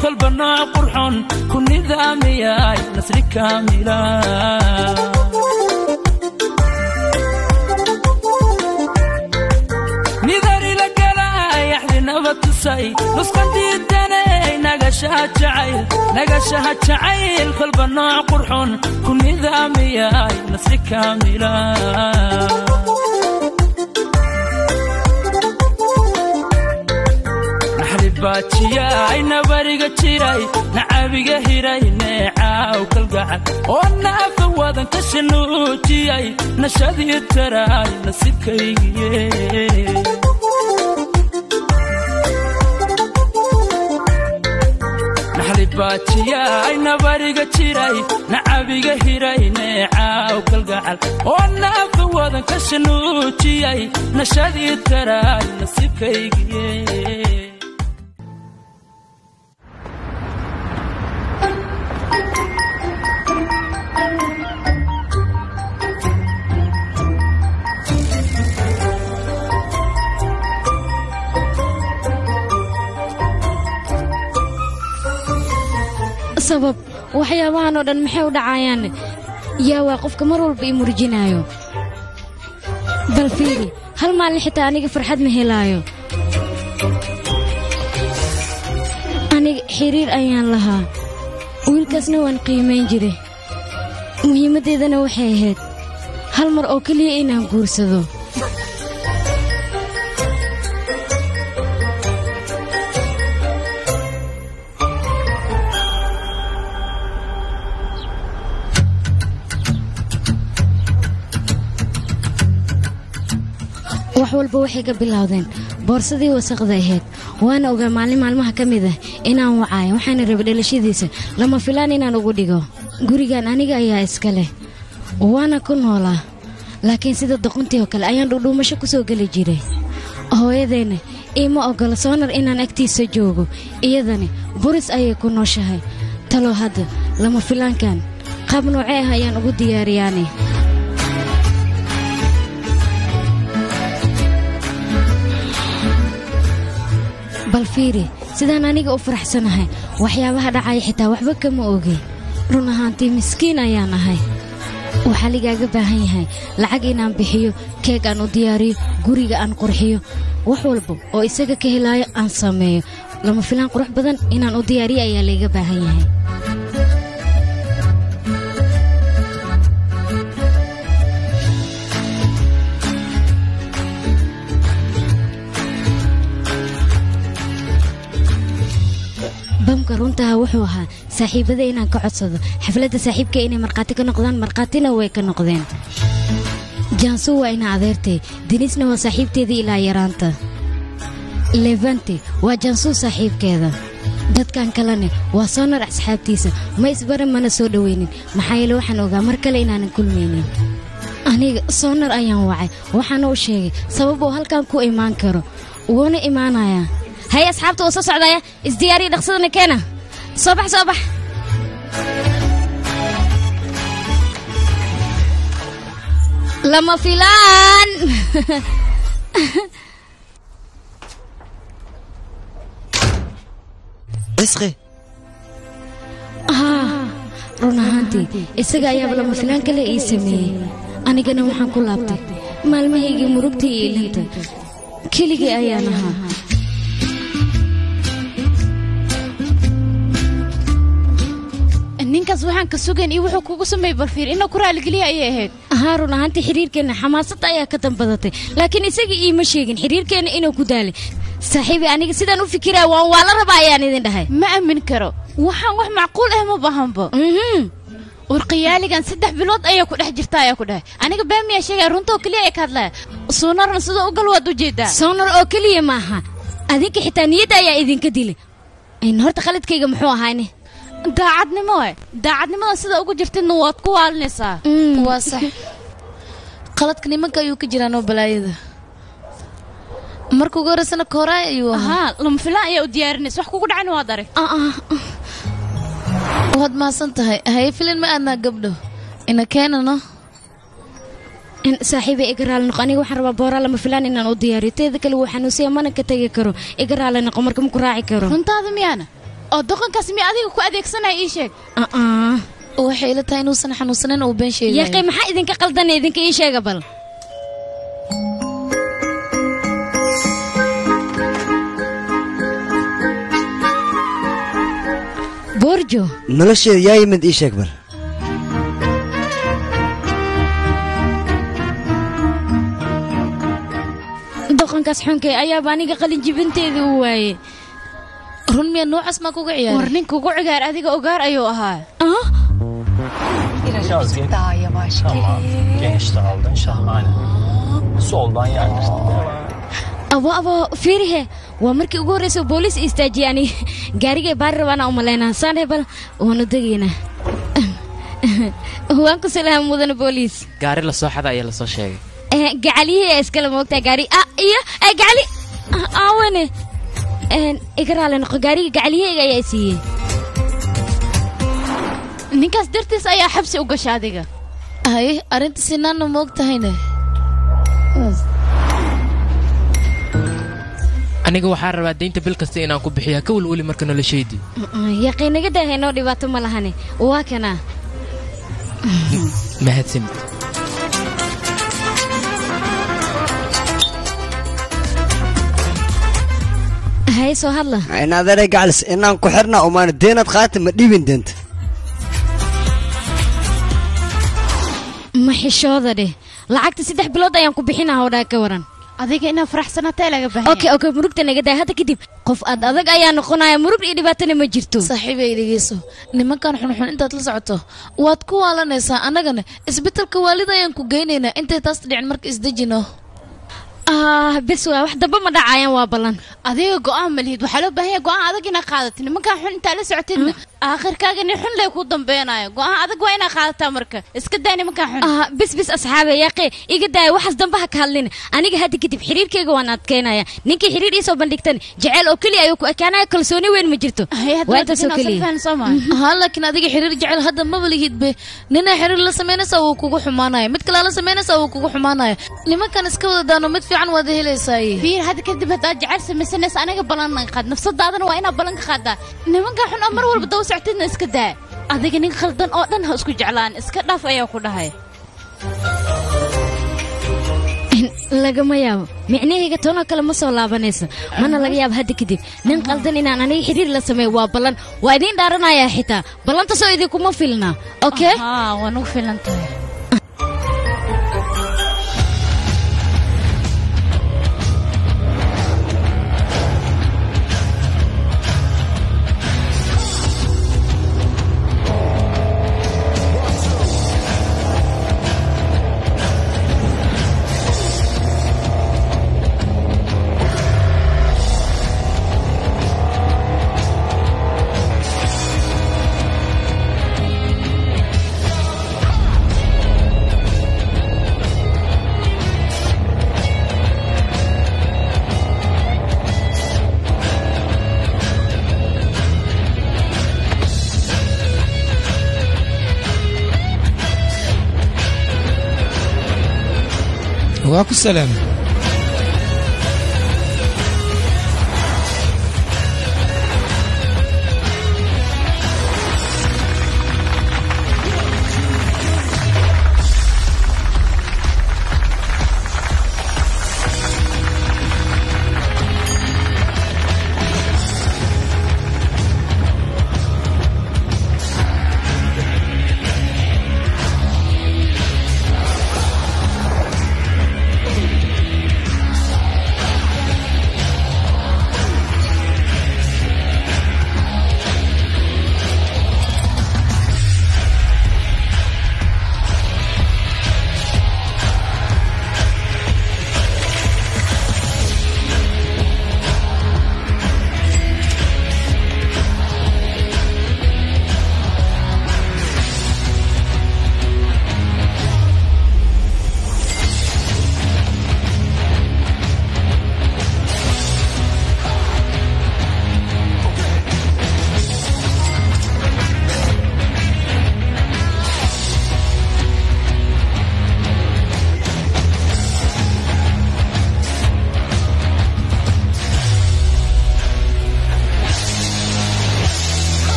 kolba nooc qurxon ku nidaamiyay nasri kaamila nidarila galay axdinaba tusay nusqan diidanay nagashaha jacayl nagashaha jacayl kolba nooc qurxon ku nidaamiyay nasri kaamila naxlibaajiyay nabariga jiray nacabiga hiray neecaaw kalgacal oo naafa wadan ka shanuujiyay nashadii taraay nasiibkaygiye naxlibaajiyay nabariga jiray nacabiga hiray neecaaw kalgacal oo naafa wadan ka shanuujiyay nashadii taraay nasiibkaygiye sabab waxyaabahan oo dhan maxay u dhacayaan yaa waa qofka mar walba ii murjinaayo bal fiiri hal maalin xitaa aniga farxad ma helaayo aniga xiriir ayaan lahaa wiilkaasna waan qiimayn jiray muhiimaddeedana waxay ahayd hal mar oo keliya inaan guursado wax walba waxay ka bilowdeen boorsadii wasaqda ahayd waana ogaa maalin maalmaha ka mid ah inaan wacaayo waxaana raba dhalashadiisa lama filaan inaan ugu dhigo gurigan aniga ayaa iska leh waana ku noolaa laakiin sida doqontii oo kale ayaan dhudhuumasho ku soo geli jiray hooyadeenna iima oggola soonar inaan agtiisa joogo iyadani buris ayay ku nooshahay talo hadda lama filaankan qaab noocee ah ayaan ugu diyaariyaane bal fiiri sidaan aniga u faraxsanahay waxyaabaha dhacaya xitaa waxba kama oge run ahaantii miskiin ayaan ahay waxaa ligaaga baahan yahay lacag inaan bixiyo keeg aan u diyaariyo guriga aan qurxiyo wax walba oo isaga ka helaayo aan sameeyo lama filaan qurux badan inaan u diyaariyo ayaa layga baahan yahay bamka runtaha wuxuu ahaa saaxiibada inaan ka codsado xafladda saaxiibka inay markhaati ka noqdaan markhaatina way ka noqdeen jaansu waa ina adeertay denisna waa saaxiibteedii ilaa yaraanta levante waa jaansuu saaxiibkeeda dadkan kalene waa soonar asxaabtiisa ma isbaran mana soo dhowaynin maxaa yeele waxaan ogaa mar kale inaanan kulmaynin aniga soonar ayaan wacay waxaana u sheegay sabab uu halkan ku imaan karo wuuna imaanayaa hay asxaabta waa soo socdaya isdiyaariya dhaqsadana keena soo bax soo bax lama filaan cisqi haa run ahaantii isaga ayaaba lama filaan kale ii sameeyey anigana waxaan ku laabtay maalmahaygii murugta iyo ilinta keligii ayaan ahaa ninkaas waxaan ka sugayn iyo wuxuu kugu sameeyey balfiir inuu ku raaligeliya ayay ahayd haa run ahaantii xiriirkeenna xamaasadda ayaa ka dambadatay laakiin isagii iima sheegin xiriirkeenna inuu ku daalay saaxiibi aniga sidaan u fikiraya waan waa la rabaa ayaan idin dhahay ma aamin karo waxaan wax macquul ah ma bahanbo warqiyaaligan saddex bilood ayaa ku dhex jirta ayaa ku dhahay aniga baamiyaa sheegaya runta oo keliya ay ka hadlaya suunarna sidoo u gal waad u jeedaa soonar oo keliya maaha adinka xitaa niyadda ayaa idinka dilay horta qaladkayga muxuu ahaane daacadnimo e daacadnimada sida ugu jirtidna waad ku waalinaysaa waa sax qaladka nimanka ayuu ka jiraanoo balaayada marka ugu horeysana kooraay ayuu ahaa lama filaan ayaa u diyaarinaysa wax kugu dhacayna waad arag waad mahadsan tahay haye filin ma aadnaa gabdho ina keenano saaxiibay iga raali noqo aniga waxaan rabaa booraa lama filaan inaan u diyaariyo teeda kale wuu xanuunsiya mana ka tegi karo iga raali noqo marka maku raaci karo runtaada miyaana oo doqonkaas mi adiga ku adeegsanaya ii sheeg aa waxay ila tahay inuusan xanuunsanin uu been sheegayo yaqi maxaa idinka qaldanay idinka ii sheega bal boorjo nolosheeda yaa yimid ii sheeg bal doqonkaas xunkay ayaaba aniga qalin jibinteedii u waayey run miya noocaas maa kuga war ciyaaray ninka ugu cigaar adiga ogaar ayuu ahaa ah Biraz git. Daha yavaş Tamam. gelin. Geniş de aldın. Şahane. Soldan yerleştir. abo abo fiirihe waa markii ugu horreysa booliis istaajiyey ani gaarigay baari rabaana u malaynaa saane bal waanu degaynaa waan ku salaam mudana booliis gaari la soo xada ayaa lasoo sheegay Eh, gacaliyihii ee iskala moogtaa gaari ah iyo eh, gacali ah, aawene Eh, iga raali noqo gaariga gacaliyahayga ayaa i siiyey ninkaas dartiis ayaa xabsi u gasha adiga haye arrinta sinaanna ma og tahayne aniga waxaa rabaa deynta bil kasta inaan ku bixiyaa ka welweli marka noloshaydii yaqiinaga daahay noo dhibaato ma lahane waa kana mahadsanid haye soo hadla in adeeray gacalis inaan ku xirna umaana deenad qaata ma dhibin deenta ma xishooda dheh lacagta saddex bilood ayaan ku bixinaa hodhaa ka waran adiga inaad faraxsanatee laga baahan okay okay murugta naga daay hadda kadib qof aad adag ayaa noqonaya murug iyo dhibaatana ma jirto saaxiibay dhegeyso nimankan xunxun intaad la socoto waad ku waalanaysaa annagana isbitaalka waalida ayaan ku geynaynaa intay taas dhicin marka isdejino ah bes waa wax damba ma dhacayaan waa ballan adiga go'aan ma lihid waxaa loo baahan yahay go'aan adag inaad qaadatid nimankan xun intaa la socotidna aakhirkaaga nin xun lay ku dambeenayo go'aan adag waa inaad qaadataa marka iska daa nimankan xun ah bis bis asxaabe yaaqe iga daaya waxaas dambaha ka hadlin aniga hadda kadib xiriirkayga waan adkeynaya ninkii xiriir ii soo bandhigtan jeceyl oo keliya ayuu ku ekaanaya kalsooni weyn ma jirto Hay, hadda waa intaas oo dadina keliya safaan soo maaha. haa laakiin adiga xiriir jecel hadda maba lihidbe ninaa xiriir la samaynaysaa wuu kugu xumaanaya mid kalea la samaynaysaa wuu kugu xumaanaya nimankan iska wada daano mid fiican waad helaysaaye fiir hadda kadib haddaad jecel samaysanaysa aniga ballan qaad nafsadaadana waa inaad ballan ka qaadaa nimankan xun oo mar walba daba socotidna iska daa adiga nin khaldan oo dhan ha isku jeclaan iska dhaaf ayaa ku dhahay lagama yaabo micnahayga toonoo kale ma soo laabanayso mana laga yaabo hadda kadib nin qaldan inaan aniga xiriir la sameeyo waa ballan waa idiin dhaaranayaa xitaa ballantaasoo idinkuma filna okay haa waa nugu filan tahay waa ku salaam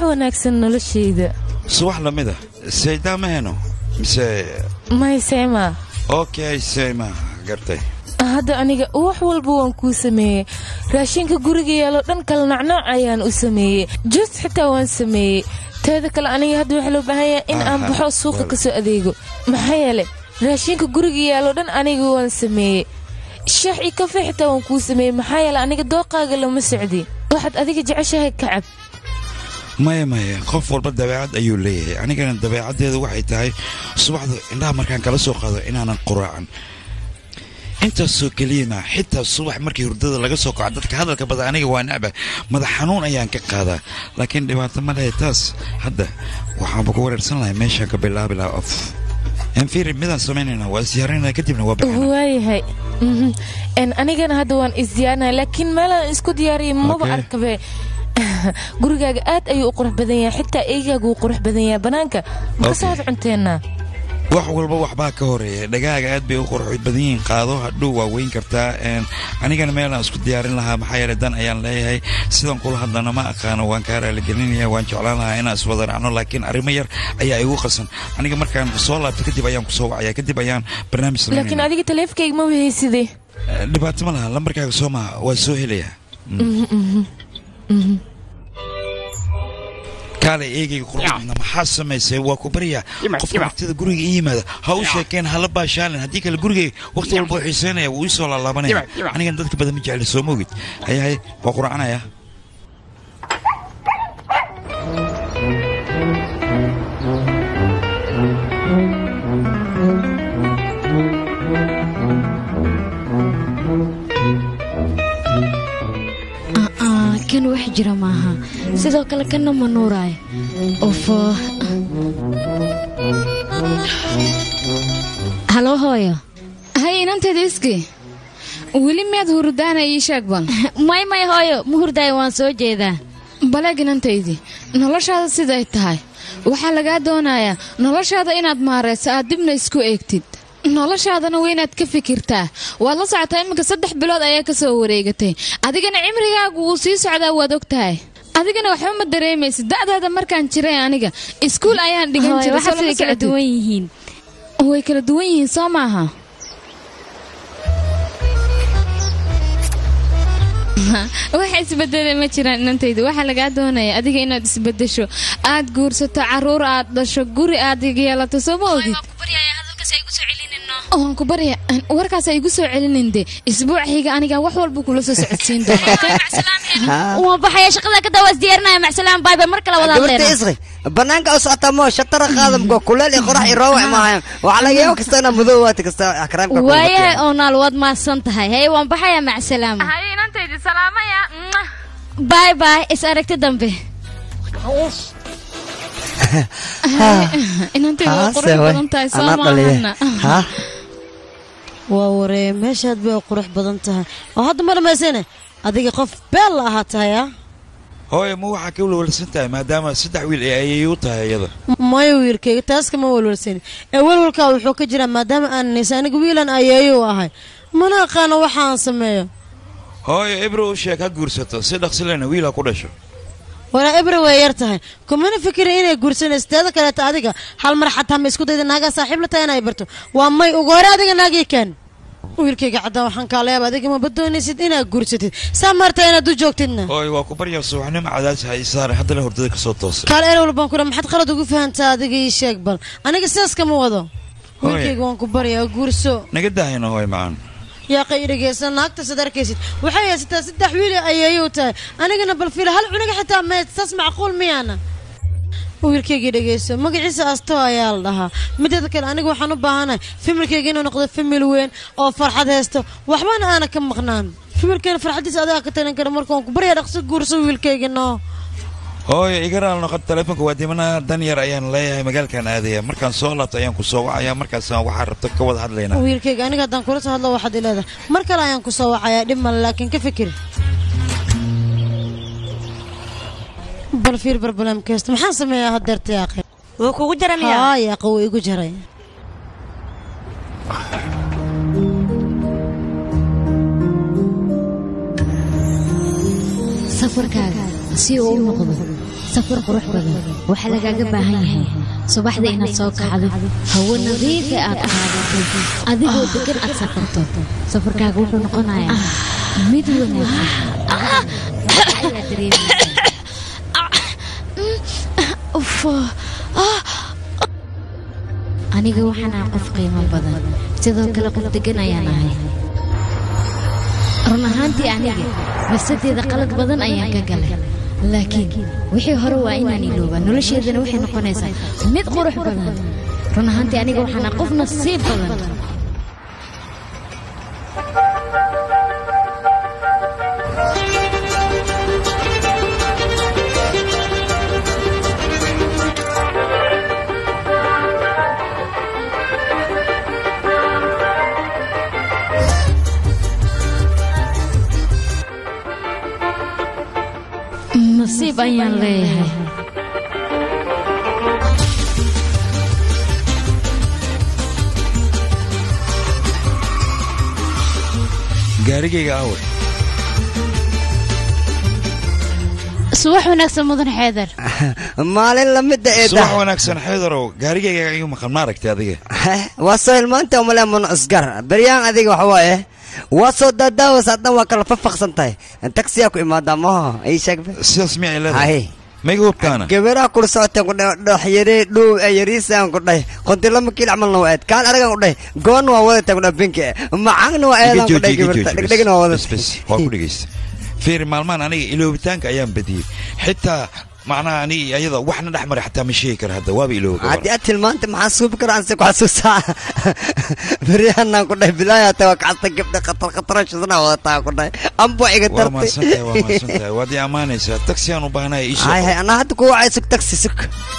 wanaagsan noloshayda subax lamida saydaa ma heno mise maysema okay sayma gartay hadda aniga wax walba waan kuu sameeyey raashinka guriga yaalo dhan kala nacnaac ayaan u sameeyey juus xitaa waan sameeyey teeda kale aniga hadda waxaa loo baahan yahay in aan Aha, baxo suuqa wal- ka soo adeego maxaa yeelay raashinka guriga yaalo dhan aniga waan sameeyey shaax iyo kafe xitaa waan kuu sameeyey maxaa yeelay aniga dooqaaga lama socdi waxaad adiga jeceshahay kacab maya maya qof walba dabeecad ayuu leeyahay anigana dabeecaddeedu waxay tahay subaxda indhaha markaan kala soo qaado inaanan quraacan intaasoo keliyana xitaa subax markii hurdada laga soo kaco dadka hadalka badan aniga waa necba madax xanuun ayaan ka qaadaa laakiin dhibaato ma lehe taas hadda waxaanba ku wareersan lahay meeshaan ka bilaabi lahaa of enfiri midaan samaynayna waa isyaaraynaa kadibna waa baxana waayahay Mhm. En, anigana hadda waan isdiyaarinaya laakiin meelaan isku diyaariyay maba Okay. arkabe gurigaaga aad ayuu u qurux badan yahay xitaa eygaaga wuu qurux badan yahay banaanka ma ka Okay. soo wada cunteenna wax walba waxbaa ka horeeya dhagaaga aad bay u qurux badan yihiin qaado hadhow waa weyn kartaa een, anigana meelaan isku diyaarin lahaa maxaa yeelay dan ayaan leeyahay sidan kula hadlana ma aqaano waan kaa raaligelinaya waan jeclaan lahaa inaan iswada raacno laakiin arrimo yar ayaa igu qasan aniga markaan soo laabto kadib ayaan kusoo wacaya kadib ayaan barnaamij laakiin samaynaya adiga taleefkayga ma wahaysidee Eh, dhibaato ma laha lambarkaaga soo maha waa soo helaya kaalay eegayga quruxdana maxaa samaysay waa ku baryaa qofka waqtida guriga ii yimaada ha u sheekeen hala baashaalin haddii kale gurigay waqti walba u xiiseynaya wuu ii soo laalaabanaya anigan dadka badan ma jecli soo moogid hayahay waa quracanaya aa kan wax jira maaha sidoo kale kanna ma nuuraayo ofo halo hooyo hay inanteeda iski weli miyaad hurudaana ii sheeg bal may may hooyo ma hurdaayo waan soo jeedaa baleeg inantaydii noloshaada siday tahay waxaa lagaa doonayaa noloshaada inaad maarayso aad dibna isku eegtid noloshaadana waa inaad ka fikirtaa waad la socotaa iminka saddex bilood ayaa ka soo wareegatay adigana cimrigaagu wuu sii socdaa waad og tahay adigana waxba ma dareemaysid da'daada markaan jiray aniga iskuul ayaan dhigan hooyo jiray waxaas soo way lama kala socotid. duwan yihiin way kala duwan yihiin soo maaha waxa isbedela ma jiraan inantayda waxaa lagaa doonaya adiga inaad isbedesho aad guursato caruur aad dhasho guri aad yeelato soo ma ogid waan ku barya warkaas ay igu soo celinin de isbuuciga aniga wax walba kula soo socodsiin doona waan baxaya shaqada ka dawaas diyaarinaya macsalaan baybay mar kale wada gabarta hadleena isri banaanka u socota moo shatara qaadamko kuleel iyo qorax iyo roowac maahayan waxaa laga yaabo kasta inaa madow waati kasta akraamka ku waayahay batiyaan. oo naal waad mahadsan tahay hey waan baxaya macsalaama hay inantaydi salaamaya bay bay is aragti dambe inantayda waa qurux badan tahay soo anaa dhaliya maahana ha waa waree meeshaad bay qurux badan tahay oo hadda ma dhammaysane adiga qof beel la ahaa tahay ah hooye ma waxaa ka walwalsan tahay maadaama saddex wiil ee ayay u tahay iyada mayo wiilkayga taas kama walwalsani ee walwalkaa wuxuu ka jiraa maadaama aan nisa aniga wiilan ayeeyo u ahay mana aqaano waxa aan sameeyo hooye ibro u sheeg ha guursato si dhaqsilena wiil ha ku dhasho waraa ibra way yar tahay kumana fikira inay guursanayso teeda kaleeta adiga hal mar xataa ma isku dayda naagaa saaxiib la tahay inay barto waa may ugu hore adiga naagii kaan wiilkayga caddaan waxaan kaa leeba adiga maba doonaysid inaad guursatid saa maarta inaad u joogtidna hooye waa ku baryaa subaxnimo cadaas ha ii saare haddana hurdada ka soo toosay kaal erewal baan ku dha maxaad qalad ugu fahantaa adiga ii sheeg bal aniga sidaas kama wado wiilkayga waan ku baryaa guurso naga daahayna hooye macaan yaaqay dhegeysan naagta sad arkaysid waxay haysataa saddex wiil ayayuu tahay anigana bal fiila hal cunuga xitaa meed saas macquul miyaana wiilkaygii dhegeyso magaciisa asto ayaa la dhahaa mideeda kale aniga waxaan u baahanahay familkayga inuu noqdo famil weyn oo farxad haysto waxbana aana ka maqnaan familkeena farxadiisa adigaa ka talin kara marka waan ku baryaa dhaqso guurso wiilkayga noo hooye iga raal noqon teleefonka waa dimanaha dan yar ayaan leeyahay magaalkan aadaya markaan soo laabto ayaan ku soo wacaya markaasaan waxaa rabta ka wada hadlaynaa wiilkayga aniga haddaan kula soo hadlo waxaad ileedahay mar kale ayaan ku soo wacayaa dhib male laakiin ka fikir bal fiir barbalamkeysta maxaan sameeyaa haddeerta yaaqe wuu kugu jara miyaa haa yaaqe wuu igu jaray safarkaaga si uu u noqdo safar qurux badan waxaa lagaaga baahan yahay subaxda inaad soo kacdo hawo nadiifa aad qaadato adigoo degan aad safarto safarkaaga wuxuu noqonayaa mid wanaagsan ayaa dareemaysaa aniga waxaan ahay qof qiimo badan sidoo kale qof degan ayaan ahay run ahaantii aniga masadeeda qalad badan ayaan ka galay laakiin wixii hore waa inaan iloobaa nolosheedana waxay noqonaysaa mid qurux badan run ahaantii aniga waxaan ahay qof nasiib badan nasiib ayaan leeyahay gaarigayga aaway subax wanaagsan mudan xeedar maalin lamida subax eeda wanaagsan xeedarow gaarigayga igu maqan ma aragtay adiga waa soo hilmaanta umale mun isgar beryaan adiga waxa waaye waa soo daadaawas haddan waa kala fafaqsan tahay taksiyaa ku imaadaa maho ii sheegbe sidaas miyay Hay. leedahay mayga hubtaana gabaraha kula socoteen ku dhahay dhoxyare dhow ee yariisaan ku dhahay qonti lama kiil camalna waa eed kaan aragan ku dhahay goonna waa wadataa ku dhahay binki macagna waa eedaan ku dhahay gabarta dhegdhegna waa bes wadata bes waa ku dhegeysta fiiri maalmahan aniga iloobitaanka ayaan badiyey xitaa macnaha aniga iyo ayada waxna dhex maray xataa ma sheegi kara hadda waaba ilooba gabar haddii aad tilmaanta maxaa suubi kara anse ku xasuusaa beryahanaan ku dhahay bilaaya hata waa kacasta gabdha khatar khatarashadana wadataa ku dhahay ambo iga waa tartay mahadsantahay waa mahadsantahay waad ii ammaanaysaa taksi aan u baahnaya ii hay hay soo anaa hadda kuwa wacay sug taksi sug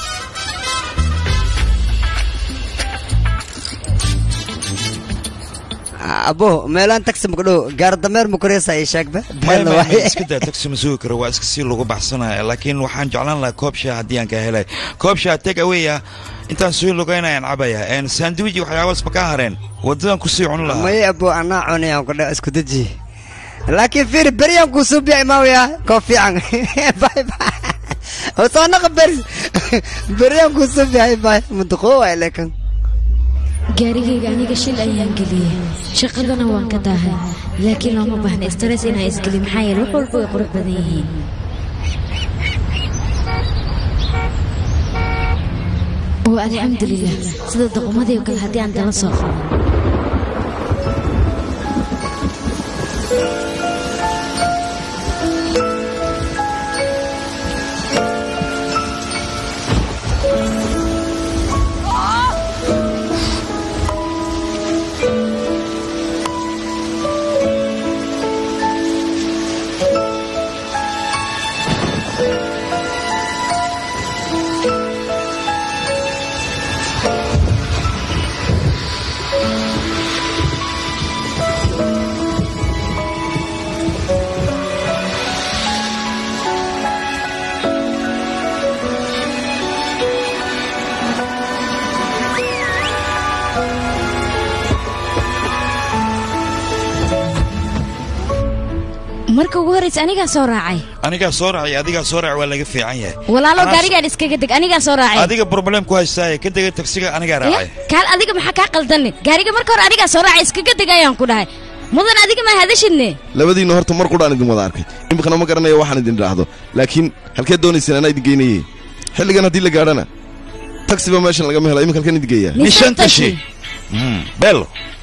abo meelaan taksi makudhow gaar dameer makureysa ii sheegba maya beelna maya waay maya iska daa taksi ma sugi karo waa iska sii lagu baxsanaya laakiin waxaan jeclaan lahaa koob shaah haddii aan ka helay koob shaah take away ah intaan soo lugaynayaan cabaya een sandwich iyo waxyaabaas ma kaa hareen waddadan kusii cuni lahaa maya abo anaa cunayaan kudhe isku deji laakiin fiiri beryaan kuu suubiya imaawaya koo fiican bay bay hosaanaqa beri beryaan kuu suubiya bay mudaqoo waay lekan gaarigayga aniga shil ayaan geliyey shaqadana waan ka daahay laakiin looma baahna stress inaan isgeli maxaa yeele wax walba way qurux badan yihiin oo alxamdulilah sida doqomadii oo kale haddii aan dala soo qaban marka ugu horraysa anigaa soo raacay anigaa soo raacay adigaa soo raac waa laga fiican yahay walaalo Anaa- gaarigaan iskaga deg anigaa soo raacay adiga problem ku haystaaye ka dega tagsiga anigaa Ya, raacay kaal adiga maxaa kaa qaldanne gaariga marka hore anigaa soo raacay iskaga deg ayaan ku dhahay mudan adiga maa hadashidne labadiinna horta mar qudhaan idin wada arkay iminkana ma garanayo waxaan idin idhaahdo laakiin halkeed doonayseen anaa idin geynayey xilligan haddii la gaadhana taksiba meeshan lagama helo iminka halkan idin geeyaa nishantashi bello